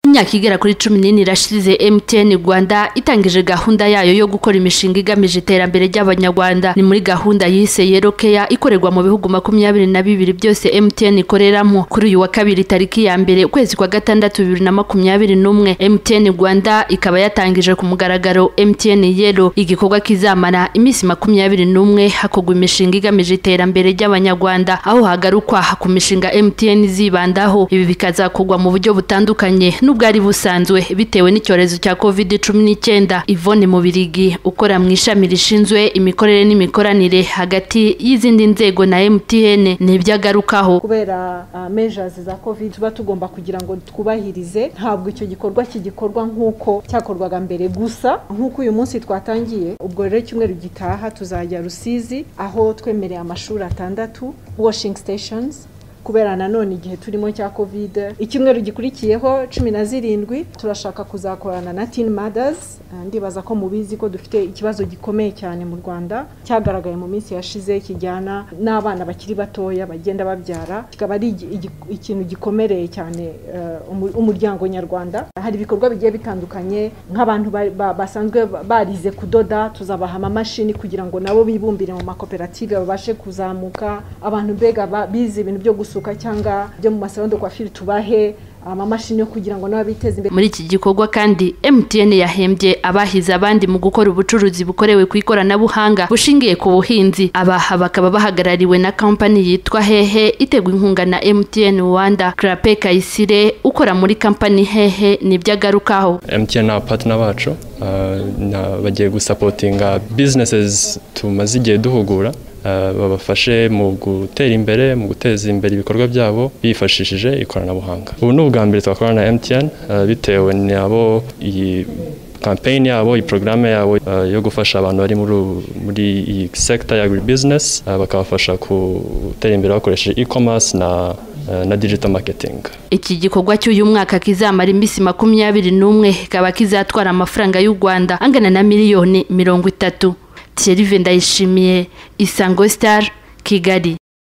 imyaka igera kuri cumi n'ine irashize mtn rwanda itangije gahunda yayo yo gukora imishinga igamije iterambere ry'abanyarwanda ni muri gahunda yise yerokeya ikorerwa mu bihugu makumyabiri na bibiri byose mtn ikoreramo kuri uyu wa kabiri tariki ya mbere ukwezi kwa gatandatu bibiri na makumyabiri n'umwe mtn rwanda ikaba yatangije ku mugaragaro mtn yero igikorwa kizamara iminsi makumyabiri n'umwe hakorwa imishinga igamije iterambere ry'abanyarwanda aho hagarukwa ku mishinga mtn zibandaho ibi bikazakorwa mu buryo butandukanye n'ubwari busanzwe bitewe n'icyorezo cya covid cumi n'icyenda ivone mubirigi ukora mu ishami rishinzwe imikorere n'imikoranire hagati y'izindi nzego na mtn ni ibyo agarukaho kubera measures za covid tuba tugomba kugira ngo twubahirize ntabwo icyo gikorwa kigikorwa nk'uko cyakorwaga mbere gusa nk'uko uyu munsi twatangiye ubwo rero icyumweru gitaha tuzajya rusizi aho twemereye amashuri atandatu washing stations kubera nanone igihe turimo cya kovide icyumweru gikurikiyeho cumi na zirindwi turashaka kuzakorana na tini madazi ndibaza ko mubizi ko dufite ikibazo gikomeye cyane mu rwanda cyagaragaye mu minsi yashize kijyana n'abana bakiri batoya bagenda babyara kikaba ari ikintu gikomereye cyane umuryango nyarwanda hari ibikorwa bigiye bitandukanye nk'abantu basanzwe barize kudoda tuzabaha amamashini kugira ngo nabo bibumbire mu makoperative babashe kuzamuka abantu mbega bize ibintu byo gusuka cyangwa byo mu masaro kwafiri tubahe amamashini yo kugira ngo nabo biteze imbere muri iki gikorwa kandi MTN yahembye abahize abandi mu gukora ubucuruzi bukorewe ku ikoranabuhanga bushingiye ku buhinzi abaha bakaba bahagarariwe na kampani yitwa hehe iterwa inkunga na MTN Rwanda Clape Kayisire ukora muri kampani hehe nibyo agarukaho MTN ni abapatina bacu uh, na- bagiye gusapotinga businesses tumaze igihe duhugura uh, babafashe mu gutera imbere mu guteza imbere ibikorwa byabo bifashishije ikoranabuhanga ubu ni ubwa mbere twakorana na MTN uh, bitewe nabo iyi campaign yabo iyi porogaramu yabo uh, yo gufasha abantu bari muri ubu- muri iyi sector ya agribusiness uh, bakabafasha gutera imbere bakoresheje e-commerce na uh, na digital marketing iki gikorwa cy'uyu mwaka kizamara iminsi makumyabiri n'umwe kikaba kizatwara amafaranga y'u rwanda angana na miliyoni mirongo itatu thierry vendayishimiye isango star kigali